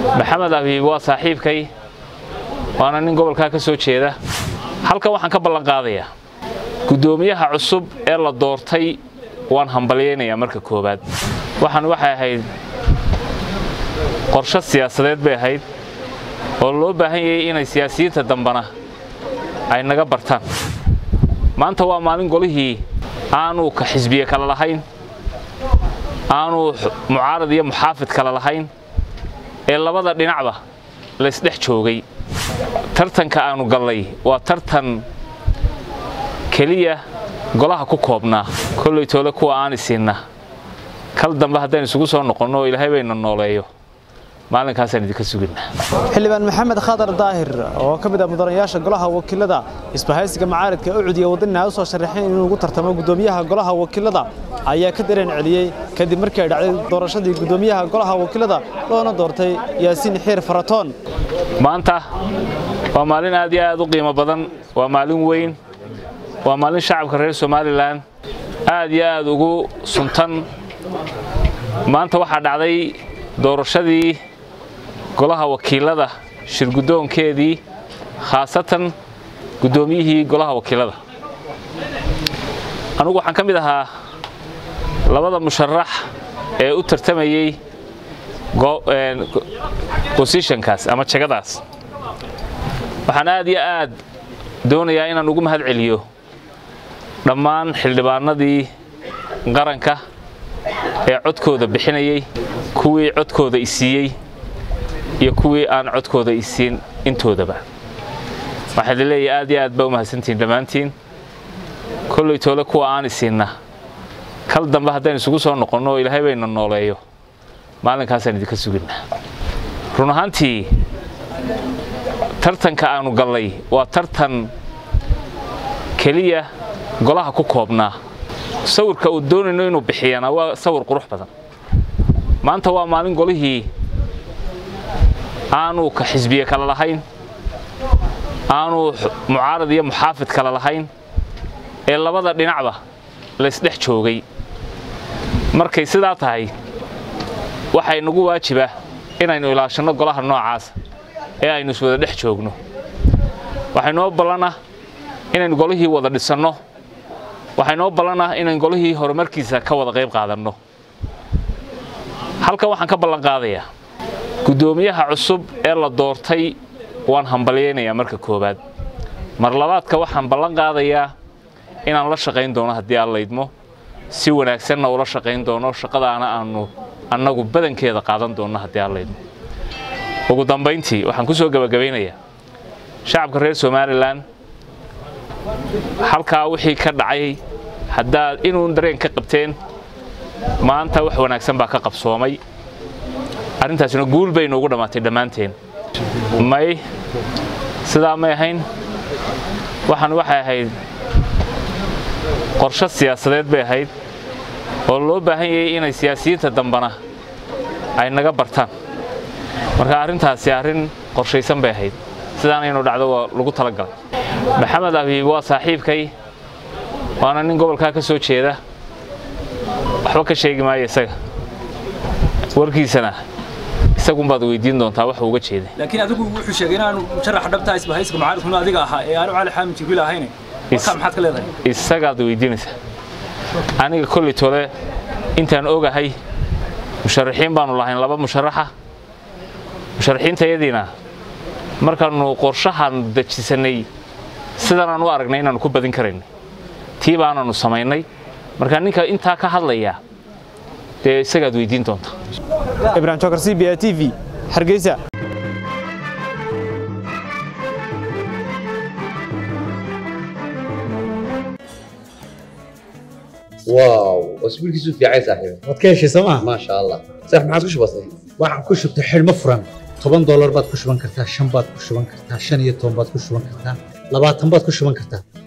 maxamed abiib waa saaxiibkay waana nin gobolkaa ka soo jeeda halkan waxaan ka ballan qaadayaa guddoomiyaha cusub ee la doortay waan hambalyaynayaa marka koowaad waxaan waxay ahayd qorshe siyaasadeed bay ahayd oo loo baahan yahay inay siyaasiyiinta dambana ay naga bartaan maanta waa maalin golihii aanu ka xisbiye kale lahayn aanu mucaarad iyo muxaafid kale lahayn ee labada dhinacba laysdhex joogay tartanka aanu gallay waa tartan keliya golaha ku koobnaa kolley toole kuwa aan isiinna kal dambe haddaynu isugu soo noqonno oo ilaahay bayna nooleeyo maalinkaasaan idinka suginaa xildhibaan maxamed khadar daahir oo ka mid ah mudanayaasha golaha wakiilada isbahaysiga macaaridka ucud iyo waddanina u soo sharaxeen inuu ugu tartamo guddoomiyaha golaha wakiilada ayaa ka dareen celiyey kadib markii ay dhacday doorashadii guddoomiyaha golaha wakiilada loona doortay yaasiin xiir faratoon maanta waa maalin aad iyo aad u qiimo badan waa maalin weyn waa maalin shacabka reer somalilan aad iyo aad ugu suntan maanta waxaa dhacday doorashadii golaha wakiilada shirguddoonkeedii khaasatan guddoomiyihii golaha wakiilada anugu waxaan ka mid ahaa labada musharax ee u tartamayey bosishonkaas ama jegadaas waxaan aad iyo aad doonayaa inaan ugu mahad celiyo dhammaan xildhibaanadii qaranka ee codkooda bixinayey kuwii codkooda isiiyey iyo kuwii aan codkooda isiin intoodaba waxaa la leeyahay aad iyo aad baa u mahadsantihiin dhammaantiin kolley toole kuwa aan isiinna kal dambe haddaynu isugu soo noqonno oo ilaahay bayna nooleeyo maalinkaasaan idinka suginaa run ahaantii tartanka aanu gallay waa tartan keliya golaha ku koobnaa sawirka uu doonayno inuu bixiyana waa sawir qurux badan maanta waa maalin golihii aanu ka xisbiye kale lahayn aanu mucaarad iyo muxaafid kale lahayn ee labada dhinacba laysdhex joogay markay sidaa tahay waxay nagu waajiba inaynu ilaashanno golaha noocaasa ee aynu iswada dhex joogno waxay noo ballana inaynu golihii wada dhisanno waxay noo ballanah inaynu golihii horumarkiisa ka wada qayb qaadanno halkan waxaan ka ballan qaadayaa guddoomiyaha cusub ee la doortay waan hambalyaynayaa marka koowaad mar labaadka waxaan ballan qaadayaa inaan la shaqayn doono haddii aan laydmo si wanaagsanna ula shaqayn doono shaqadaana aanu annagu badankeeda qaadan doonno haddii aan laydmo ugu dambayntii waxaan ku soo gebagabaynayaa shacabka reer somalilan halkaa wixii ka dhacay haddaad inuun dareen ka qabteen maanta wax wanaagsan baa ka qabsoomay arrintaasina guul bay noogu dhammaatay dhammaanteen may sidaa may ahayn waxaan waxay ahayd qorshe siyaasadeed bay ahayd oo loo baahan yahay inay siyaasiyiinta dambana ay naga bartaan marka arrintaasi arrin qorshaysan bay ahayd sidaana inuu dhacdo waa lagu talagalay maxamed abiib waa saaxiibkay waana nin gobolkaa ka soo jeeda waxba ka sheegi maayo isaga warkiisana isagunbaad weydiin doontaa wax uga jeeday laakiin adigu wuxuu sheegay inaanu musharaxa dhabtaa isbahaysiga mucaaridkuna adiga ahaa ee aanu cali xaamid jibriil ahayne markaa maxaad ka leedahay isagaad weydiinaysaa aniga kolley tole intaan ogahay musharaxiin baanu lahayn laba musharaxa musharaxiintayadiina markaannu qorshahan dejisanay sidanaan u aragnay inaannu ku badin karaynay tii baananu samaynay marka ninka intaa ka hadlaya dee isagaad weydiin doontaa ibrahim jokar c b a t v hargeysa واو اسبوعك في عايز صاحبي waad ka heshay sooma ما شاء الله صح ما عاد بسيط waxaan ku shubtay xidhmo furan toban doolar baad ku shuban kartaa shan baad ku shuban kartaa shan iyo toban baad ku shuban kartaa labaatan baad ku shuban kartaa